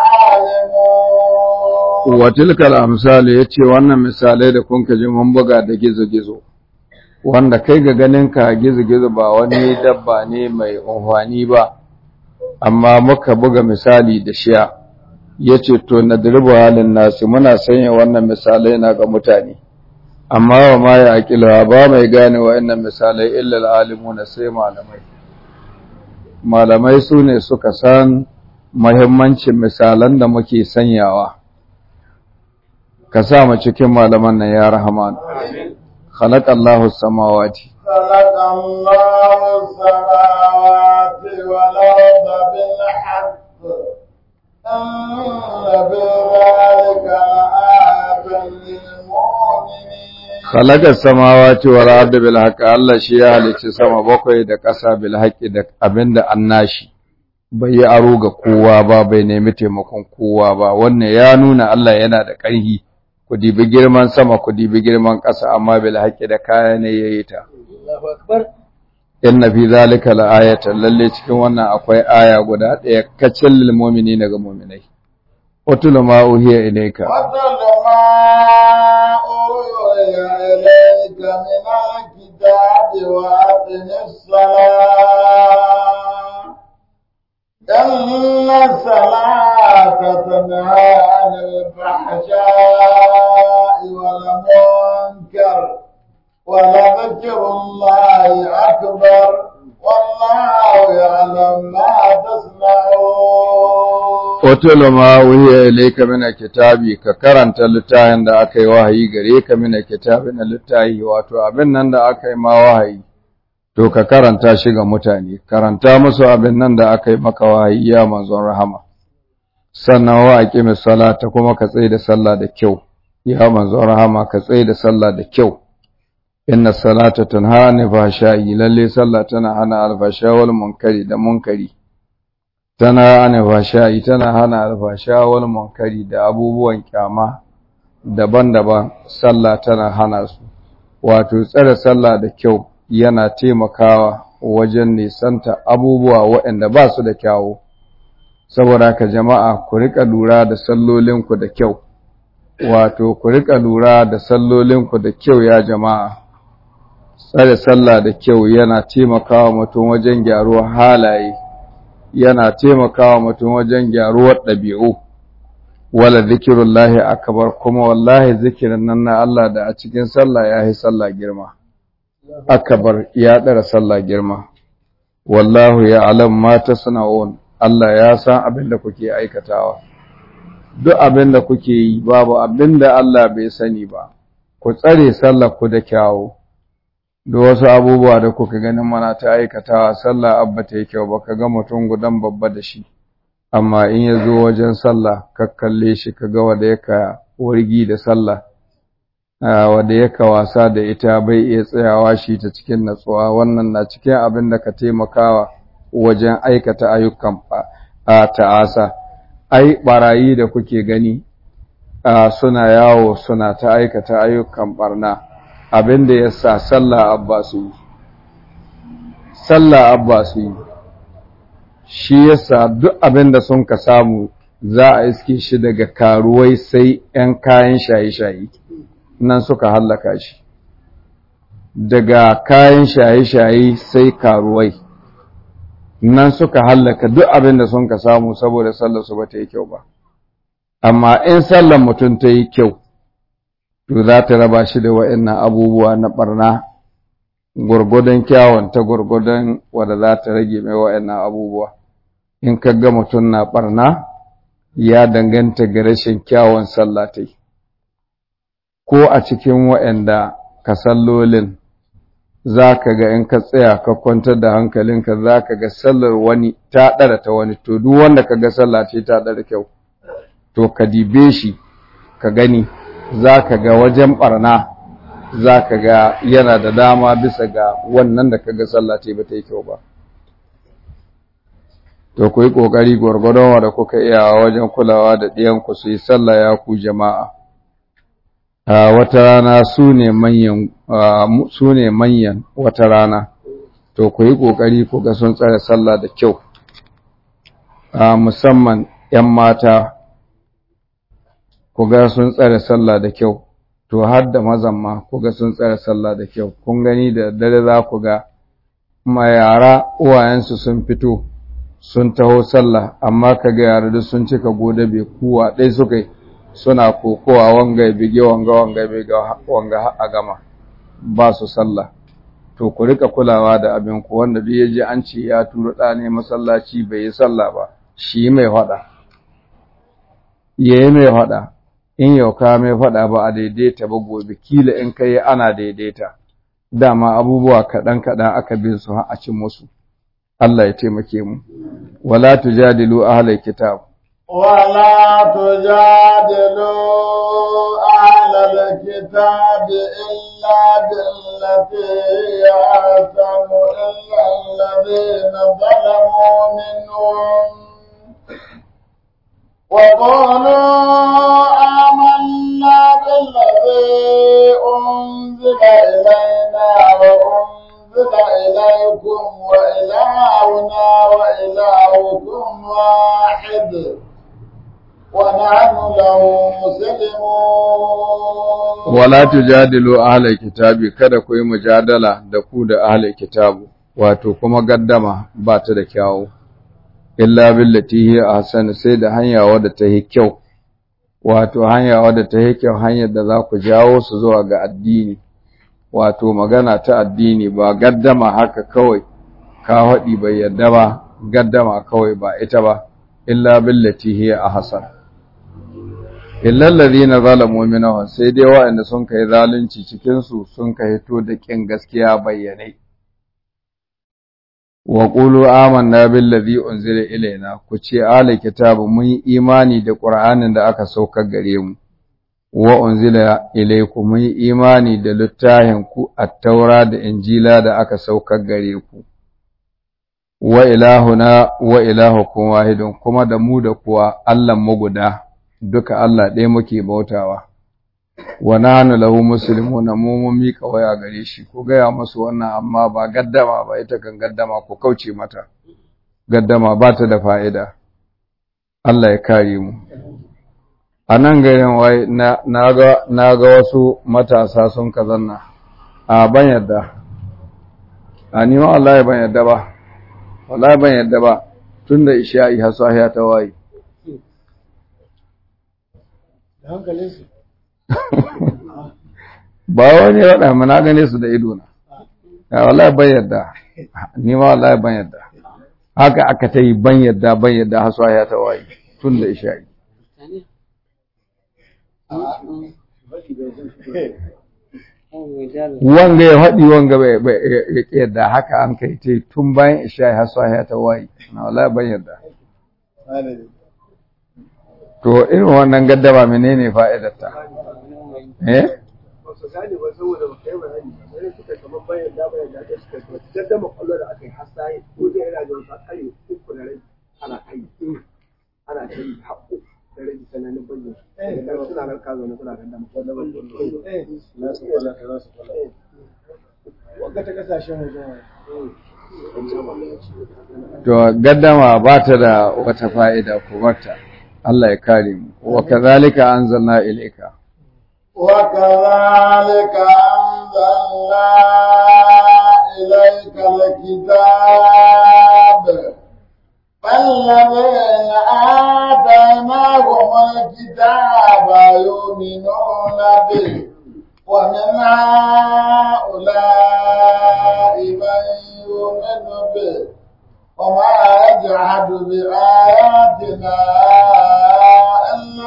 العالمون wa tilka al-amsal yace wannan misalai da kun ji mun buga da gizo-gizo wanda kai ga ganin ka gizo-gizo ba wani dabba ne mai unhwani ba amma muka buga misali da shiya yace to nadribu halin nasi muna sanya wannan misalai na ga mutane amma wa ma ya aqila ba mai gane wa'annan misalai illa al-alimuna sai malamai malamai su ne suka san muhimmancin misalan da muke sanyawa ka sa mu cikin malaman nan ya rahman khalaqallahu samawati خلق الله السماوات والأرض بالحق إن في ذلك لآية للمؤمنين khalaqa samawati wal ardi bil haqqi Allah shi ya halicci sama bakwai da ƙasa bil haqqi da abinda annashi bai yi aro ga kowa ba bai nemi taimakon kowa ba wannan ya nuna Allah yana da ƙarfi ku dibi girman sama ku dibi girman ƙasa amma bil haqqi da kaya ne yayi ta inna fi zalika la'ayatan lalle cikin wannan akwai aya guda ɗaya kacin lil mu'minina ga mu'minai utulu ma uhiya ilayka واتل ما أوحي إليك من الكتاب وأقم الصلاة إن الصلاة تنهى عن الفحشاء والمنكر ولذكر الله أكبر والله يعلم ما تصنعون Otulu ma wuhiya ilayka min kitabi ka karanta littafin da aka yi wahayi gare ka min kitabi na littafi wato abin nan da aka yi ma wahayi to ka karanta shi ga mutane karanta musu abin nan da aka yi maka wahayi ya manzon rahama sannan wa aqimi salata kuma ka tsaye da sallah da kyau ya manzon rahama ka tsaye da sallah da kyau inna salata tanha anil fahsha'i lalle sallah tana hana alfasha wal munkari da munkari tana hana fasha'i tana hana alfasha wal munkari da abubuwan kyama daban-daban sallah tana hana su wato tsare sallah da kyau yana taimakawa wajen nisanta abubuwa waɗanda ba su da kyawu saboda haka jama'a ku rika lura da sallolinku da kyau wato ku rika lura da sallolinku da kyau ya jama'a tsare sallah da kyau yana taimakawa mutum wajen gyaruwar halaye yana taimakawa mutum wajen gyaruwar ɗabi'u wala zikirullahi akbar kuma wallahi zikirin nan na Allah da a cikin sallah ya yi sallah girma akbar ya ɗara sallah girma wallahu ya alam ma tasna'un Allah ya san abin da kuke aikatawa duk abin da kuke yi babu abin da Allah bai sani ba ku tsare sallah ku da kyawu da wasu abubuwa da kuka ganin mana ta aikatawa sallah abba ta yi kyau baka ga mutum gudan babba da shi amma in ya zo wajen sallah ka kalle shi ka ga wanda yaka wargi da sallah wanda yaka wasa da ita bai iya tsayawa shi ta cikin natsuwa wannan na cikin abin da ka taimakawa wajen aikata ayyukan a ta'asa ai barayi da kuke gani suna yawo suna ta aikata ayyukan barna abin da ya sa sallah abba su yi sallah abba su yi shi yasa duk abin da sun ka samu za a iske shi daga karuwai sai 'yan kayan shaye-shaye nan suka hallaka shi daga kayan shaye-shaye sai karuwai nan suka hallaka duk abin da sun ka samu saboda sallar su ba ta yi kyau ba amma in sallar mutum ta yi kyau to za ta raba shi da wa'annan abubuwa na barna gwargwadon kyawun ta gwargwadon wadda za ta rage mai wa'annan abubuwa in ka ga mutum na barna ya danganta ga rashin kyawun sallatai ko a cikin wa'anda ka sallolin za ka ga in ka tsaya ka kwantar da hankalinka za ka ga sallar wani ta ɗara ta wani to duk wanda ka ga sallah ce ta ɗara kyau to ka dibe shi ka gani za ka ga wajen ɓarna za ka ga yana da dama bisa ga wannan da ka ga sallah ce ba ta yi kyau ba to ku yi ƙoƙari gwargwadon da kuka iya wajen kulawa da ɗiyanku su yi sallah ya ku jama'a a wata rana su ne manyan su ne manyan wata rana to ku yi ƙoƙari ku ga sun tsare sallah da kyau musamman 'yan mata ku ga sun tsare sallah da kyau to har da mazan ma ku ga sun tsare sallah da kyau kun gani da dare za ku ga ma yara uwayensu sun fito sun taho sallah amma ka ga yara duk sun cika gode bai kuwa ɗai suka yi suna kokowa wanga bige wanga wanga bige wanga a gama ba su sallah to ku rika kulawa da abin ku wanda duk ya ji an ce ya turo ɗa ne masallaci bai yi sallah ba shi mai faɗa yayi mai faɗa in yau ka mai faɗa ba a daidaita ba gobe kila in kai ana daidaita dama abubuwa kaɗan kaɗan aka bin su a cin musu Allah ya taimake mu wala tujadilu ahlal kitab ولا تجادلوا أهل الكتاب إلا بالتي هي أحسن إلا الذين ظلموا منهم وقالوا آمنا بالذي أنزل إلينا وأنزل إليكم وإلهنا وإلهكم واحد ونحن له مسلمون wala tujadilu ahlal kitabi kada ku yi mujadala da ku da ahlal kitabu wato kuma gaddama ba ta da kyawu illa billati hiya ahsan sai da hanya wadda ta yi kyau wato hanya wadda ta yi kyau hanyar da za ku jawo su zuwa ga addini wato magana ta addini ba gaddama haka kawai ka haɗi bai yadda ba gaddama kawai ba ita ba illa billati hiya ahsan illa alladhina zalamu minhum sai dai waɗanda sun kai zalunci cikin su sun kai to da kin gaskiya bayyane wa qulu amanna billazi unzila ilaina ku ce ala kitabu mun yi imani da qur'anin da aka saukar gare mu wa unzila ilaykum mun yi imani da littafin ku at-taura da injila da aka saukar gare ku wa ilahuna wa ilahukum wahidun kuma da mu da kuwa Allah mu guda duka Allah ɗaya muke bautawa wa nahnu lahu muslimuna mu mun mika waya gare shi ko gaya musu wannan amma ba gaddama ba ita kan gaddama ko kauce mata gaddama ba ta da fa'ida Allah ya kare mu a nan garin wai na ga wasu matasa sun ka zanna a ban yadda a nima wallahi ban yadda ba wallahi ban yadda ba tun da isha'i hasahiya ta waye ba wani ya raɗa mana gane su da ido na ya wallahi ban yadda nima wallahi ban yadda haka aka ta yi ban yadda ban yadda hasahiya ta waye tun da isha'i wanga ya faɗi wanga ya yadda haka an kai ta tun bayan isha ya hasa ya ta wayi na wala ban yadda to irin wannan gaddama menene fa'idarta eh ana kai haƙo da rage sananin bayyana suna nan kazo na suna ganda wanda ta kasashen wajen to gaddama ba ta da wata fa'ida ko wata Allah ya kare mu wa kadhalika anzalna ilayka wa kadhalika anzalna ilayka alkitab فالذين آتيناهم الكتاب يؤمنون به ومن هؤلاء من يؤمن به وما يجحد بآياتنا إلا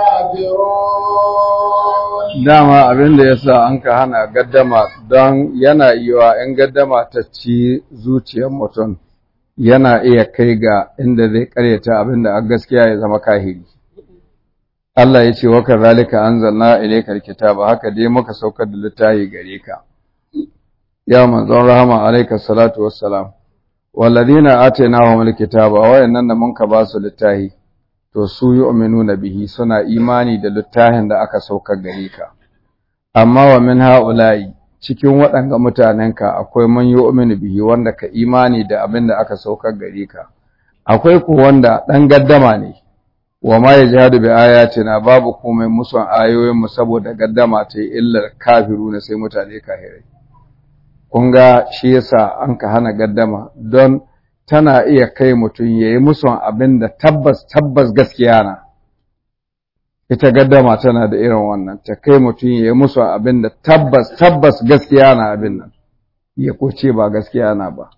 الكافرون dama abin da yasa an ka hana gaddama don yana yiwa in gaddama ta ci zuciyar mutum yana iya kai ga inda zai karyata abinda a gaskiya ya zama kahiri Allah ya ce wa kazalika anzalna ilaykal kitaba haka dai muka saukar da littafi gare ka ya manzon rahama alayka salatu wassalam walladina atainahum alkitaba wayannan da mun ka ba su littafi to su yu'minuna bihi suna imani da littafin da aka saukar gare ka amma wa min ha'ula'i cikin waɗanga mutanenka akwai man yu'minu bihi wanda ka imani da abin da aka saukar gare ka akwai ku wanda ɗan gaddama ne wa ma yajhadu bi ayatina babu komai musun ayoyin mu saboda gaddama ta illar kafiru na sai mutane kafirai kun ga shi yasa an ka hana gaddama don tana iya kai mutum yayi musun abin da tabbas tabbas gaskiya na ita gaddama tana da irin wannan ta kai mutum ya yi musu abin da tabbas tabbas gaskiya na abin nan ya kuce ba gaskiya na ba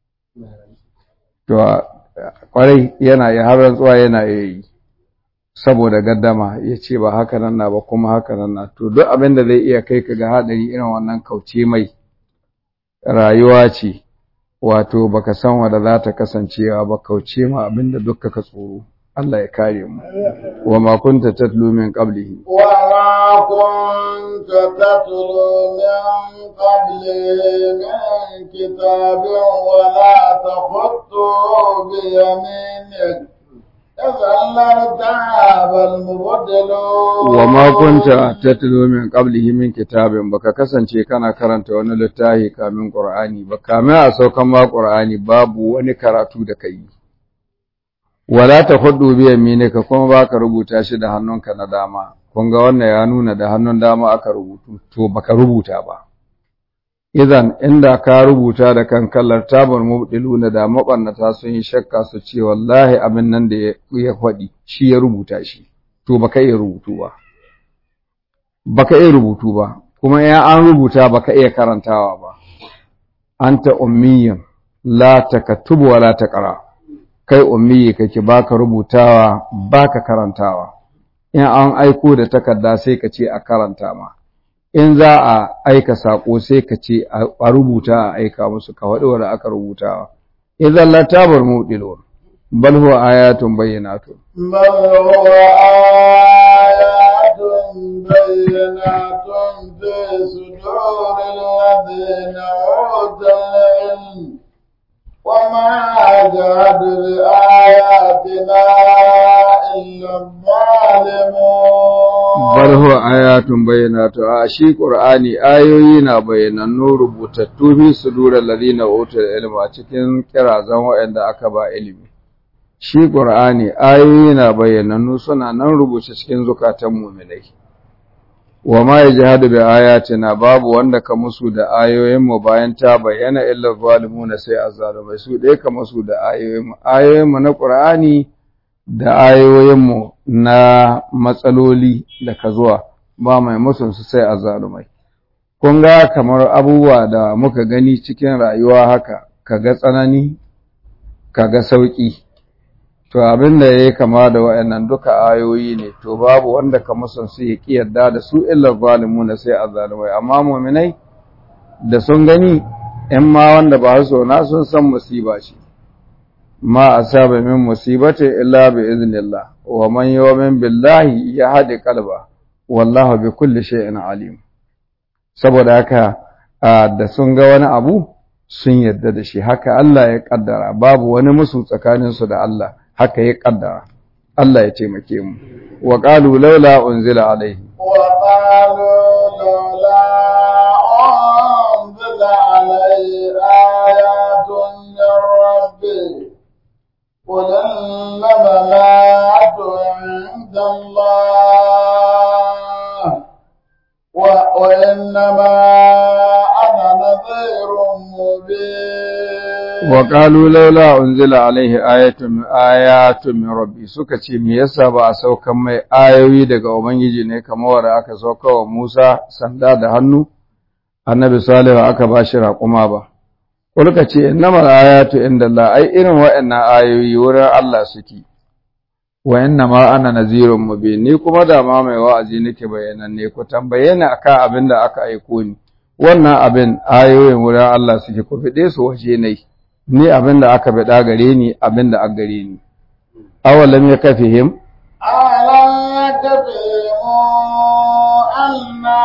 to kwarai yana yi har rantsuwa yana yi saboda gaddama ya ce ba haka nan na ba kuma haka nan na to duk abin da zai iya kai ka ga haɗari irin wannan kauce mai rayuwa ce wato baka san wanda za ta kasancewa ba kauce ma abin da duk ka tsoro Allah ya kare mu wa ma kunta tatlu min qablihi wa ma kunta tatlu min qablihi min kitabin wa la takhuttu bi yaminik wa ma kunta tatlu min qablihi min kitabin baka kasance kana karanta wani littafi kamin qur'ani ba kamin a saukan ma qur'ani babu wani karatu da kai wala ta hudu bi yaminika kuma baka rubuta shi da hannunka na dama kun ga wannan ya nuna da hannun dama aka rubutu to baka rubuta ba idan inda ka rubuta da kan kallar tabar mubdiluna da mabannata sun yi shakka su ce wallahi abin nan da ya faɗi shi ya rubuta shi to baka iya rubutu ba baka iya rubutu ba kuma ya an rubuta baka iya karantawa ba anta ummiyan la takatubu wa la taqra kai ummiyi kake baka rubutawa baka karantawa in an aiko da takarda sai ka ce a karanta ma in za a aika sako sai ka ce a rubuta a aika musu ka faɗi wanda aka rubutawa idan la tabar mudilun bal huwa ayatun bayyinatun بل هو آيات بينات في صدور الذين أوتوا العلم وما يجهد بآياتنا إلا الظالمون bal huwa ayatun bayyinatun a shi qur'ani ayoyi na bayyanannu rubutattu fi sudural ladina utul ilma cikin kirazan waɗanda aka ba ilimi shi qur'ani ayoyi na bayyanannu suna nan rubuce cikin zukatan mu'minai wa ma yajhadu bi ayatina babu wanda ka musu da ayoyin mu bayan ta bayyana illa zalimuna sai azzalumai su dai ka musu da ayoyin mu ayoyin mu na qur'ani da ayoyin mu na matsaloli da ka zuwa ba mai musun su sai azzalumai kun ga kamar abubuwa da muka gani cikin rayuwa haka kaga tsanani kaga sauki to abin da yayi kama da wayannan duka ayoyi ne to babu wanda ka musun su ya ki yarda da su illa zalimuna sai azzalumai amma mu'minai da sun gani in ma wanda ba su na sun san musiba ce ma asaba min musibati illa bi iznillah wa man yu'min billahi yahdi qalba wallahu bi kulli shay'in alim saboda haka da sun ga wani abu sun yarda da shi haka Allah ya kaddara babu wani musu tsakanin su da Allah haka ya kaddara Allah ya taimake mu wa qalu laula unzila alaihi وقالوا لولا أنزل عليه آيات من ربه قل إنما الآيات عند الله و- وإنما أنا نذير مبين wa qalu laula unzila alaihi ayatun min ayatun min rabbi suka ce me yasa ba a saukan mai ayoyi daga ubangiji ne kamar wanda aka sauka wa Musa sanda da hannu annabi salihu aka ba shi raƙuma ba kulka ce innamal ayatu indallah ai irin waɗannan ayoyi wurin Allah suke wa innama ana nazirun mubin ni kuma da ma mai wa'azi nake bayanan ne ku tambaye ni akan abin da aka aiko ni wannan abin ayoyin wurin Allah suke ku fide su waje ne ni abin da aka bada gare ni abin da aka gare ni awalam yakfihim ألم يكفهم أنا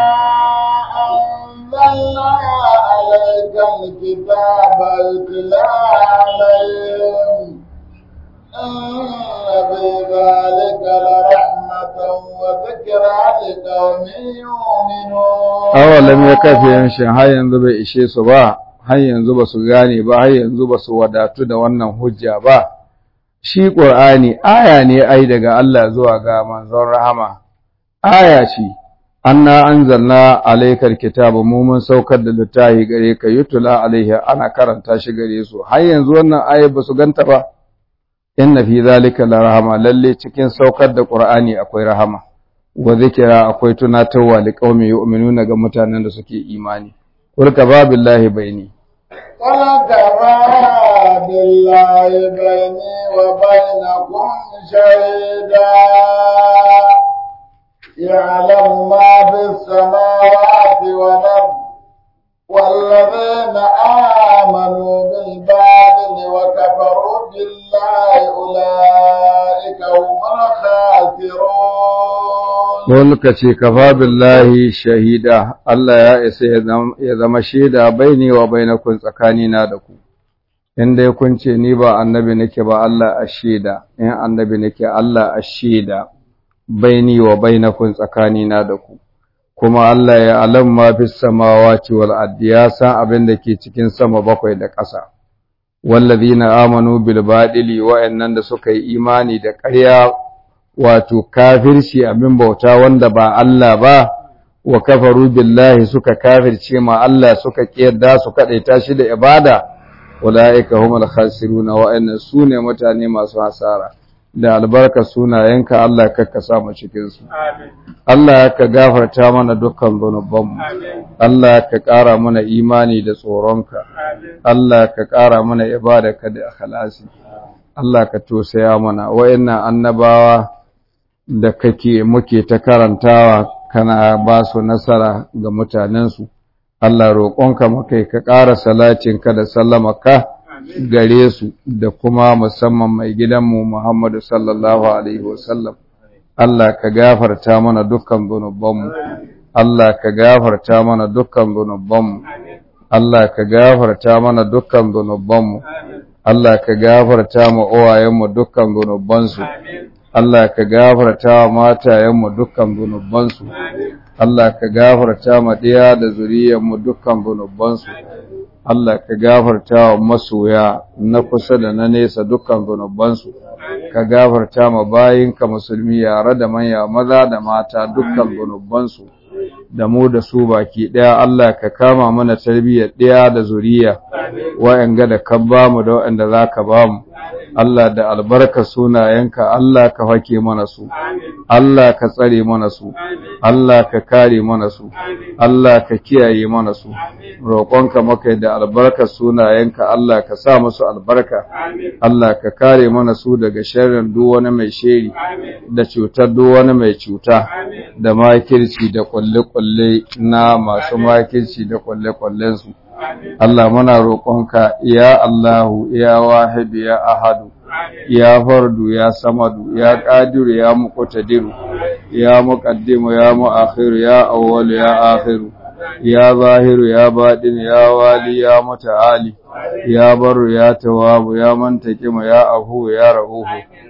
أنزلنا عليك الكتاب يتلى عليهم إن في ذلك لرحمة وذكرى لقوم يؤمنون awalam yakfihim shin har yanzu bai ishe su ba har yanzu ba su gane ba har yanzu ba su wadatu da wannan hujja ba shi ƙur'ani aya ne ai daga Allah zuwa ga manzon rahama aya ce anna anzalna alaykal kitaba mu mun saukar da littafi gare ka yutula alaihi ana karanta shi gare su har yanzu wannan aya ba su ganta ba inna fi zalika la rahama lalle cikin saukar da ƙur'ani akwai rahama wa zikira akwai tunatarwa li qaumi yu'minuna ga mutanen da suke imani qul babillahi baini قل كفى بالله بيني وبينكم شهيدا يعلم ما في السماوات والأرض والذين آمنوا بالباطل وكفروا بالله أولئك هم الخاسرون Wani ka ce, Kafa billahi shahida, Allah ya isa ya zama shaida bai ne wa bai na kun tsakanina da ku, inda ya kunce ni ba annabi nake ba Allah a shaida, in annabi nake Allah a shaida bai ni wa bai na kun tsakanina da ku, kuma Allah ya alam ma fi samawa wal addi ya san abin da ke cikin sama bakwai da ƙasa. Wallazina amanu bil baɗili wa'annan da suka yi imani da ƙarya wato kafirci abin bauta wanda ba Allah ba wa kafaru billahi suka kafirce ma Allah suka kiyarda su kadaita shi da ibada ulaika humul khasiruna wa inna sune mutane masu hasara da albarka sunayenka Allah ka ka sa mu cikin su Allah ka gafarta mana dukkan zunubanmu Allah ka ƙara mana imani da tsoronka Allah ka ƙara mana ibadaka da ikhlasi Allah ka tosaya mana wayannan annabawa da kake muke ta karantawa kana ba su nasara ga mutanensu Allah roƙonka makai ka ƙara salacinka da sallamaka gare su da kuma musamman mai gidanmu Muhammadu sallallahu alaihi wasallam Allah ka gafarta mana dukkan zunubanmu Allah ka gafarta mana dukkan zunubanmu Allah ka gafarta mana dukkan zunubanmu Allah ka gafarta mu uwayenmu dukkan zunubansu Allah ka gafarta wa matayenmu dukkan zunubansu Allah ka gafarta ma ɗiya da zuriyarmu dukkan zunubansu Allah ka gafarta wa masoya na kusa da na nesa dukkan zunubansu ka gafarta ma bayinka musulmi yare da manya maza da mata dukkan zunubansu da mu da su baki ɗaya Allah ka kama mana tarbiyyar ɗaya da zuriya wa'yanga da ka ba mu da wa'yanda za ka ba mu Allah da albarka sunayenka Allah ka hake mana su Allah ka tsare mana su Allah ka kare mana su Allah ka kiyaye mana su roƙonka maka da albarka sunayenka Allah ka sa musu albarka Allah ka kare mana su daga sharrin duk wani mai sheri da cutar duk wani mai cuta da makirci da kwalle-kwalle na masu makirci da kwalle-kwallen su Allah muna roƙonka ya Allahu ya wahidu ya ahadu ya fardu ya samadu ya qadiru ya muqtadiru ya muqaddimu ya muakhiru ya awwal ya akhiru ya zahiru ya baɗin ya wali ya muta'ali ya baru ya tawabu ya mantaqimu ya afu ya rahuhu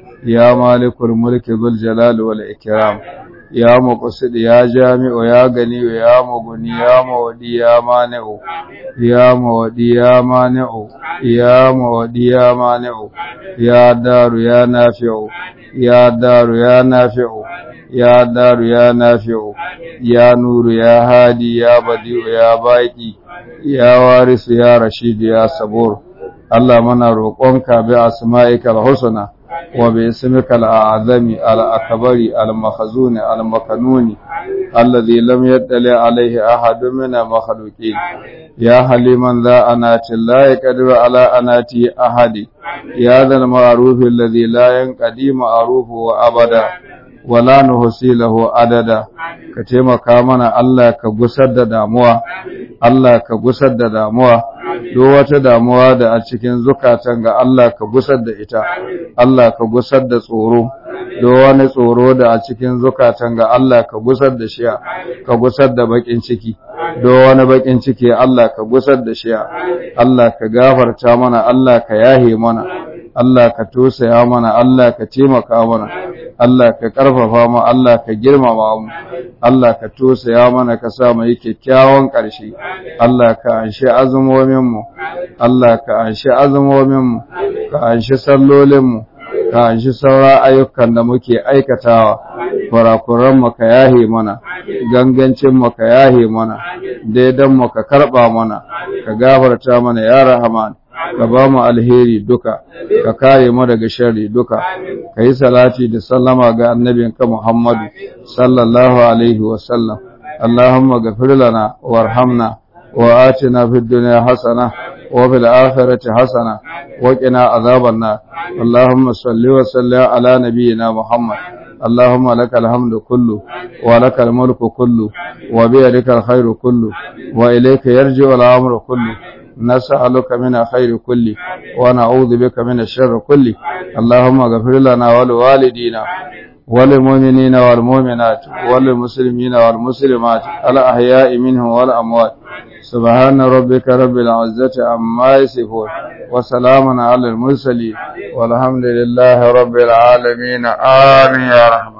ya malikul mulki dhul jalali wal ikram ya muqsid ya jami'u ya gani ya muguni ya mawdi ya mani'u ya mawdi ya mani'u ya mawdi ya mani'u ya daru ya nafi'u ya daru ya nafi'u ya daru ya nafi'u ya nuru ya hadi ya badi'u ya baqi ya warisu ya rashid ya sabur Allah mana roƙonka bi asma'ikal husna وباسمك الأعظم الأكبر المخزون المكنون الذي لم يدل عليه أحد من المخلوقين يا حليما ذا أنات لا يقدر على أنات أحد يا ذا المعروف الذي لا ينقضي معروفه أبدا wala nuhsi lahu adada ka taimaka mana Allah ka gusar da damuwa Allah ka gusar da damuwa duk wata damuwa da a cikin zukatan ga Allah ka gusar da ita Allah ka gusar da tsoro duk wani tsoro da a cikin zukatan ga Allah ka gusar da shi ka gusar da bakin ciki duk wani bakin ciki Allah ka gusar da shi Allah ka gafarta mana Allah ka yahe mana Allah ka tosaya mana Allah ka taimaka mana Allah ka karfafa mu Allah ka girmama mu Allah ka tosaya mana ka sa mu yi kyakkyawan ƙarshe Allah ka anshi azumomin mu Allah ka anshi azumomin mu ka anshi sallolin mu ka anshi sauran ayyukan da muke aikatawa kurakuran mu ka yahe mana gangancin mu ka yahe mana daidan mu ka karba mana ka gafarta mana ya rahman ka ba mu alheri duka ka kare mu daga sharri duka ka yi salati da sallama ga annabinka Muhammadu sallallahu alaihi wa sallam Allahumma ghafir lana warhamna wa atina fid dunya hasana wa fil akhirati hasana wa qina azaban nar Allahumma salli wa sallim ala nabiyyina Muhammad اللهم لك الحمد كله ولك الملك كله وبيدك الخير كله وإليك يرجع الأمر كله نسألك من الخير كله ونعوذ بك من الشر كله اللهم اغفر لنا ولوالدينا وللمؤمنين والمؤمنات وللمسلمين والمسلمات الأحياء منهم والأموات سبحان ربك رب العزة عما يصفون وسلام على المرسلين والحمد لله رب العالمين آمين يا رحمن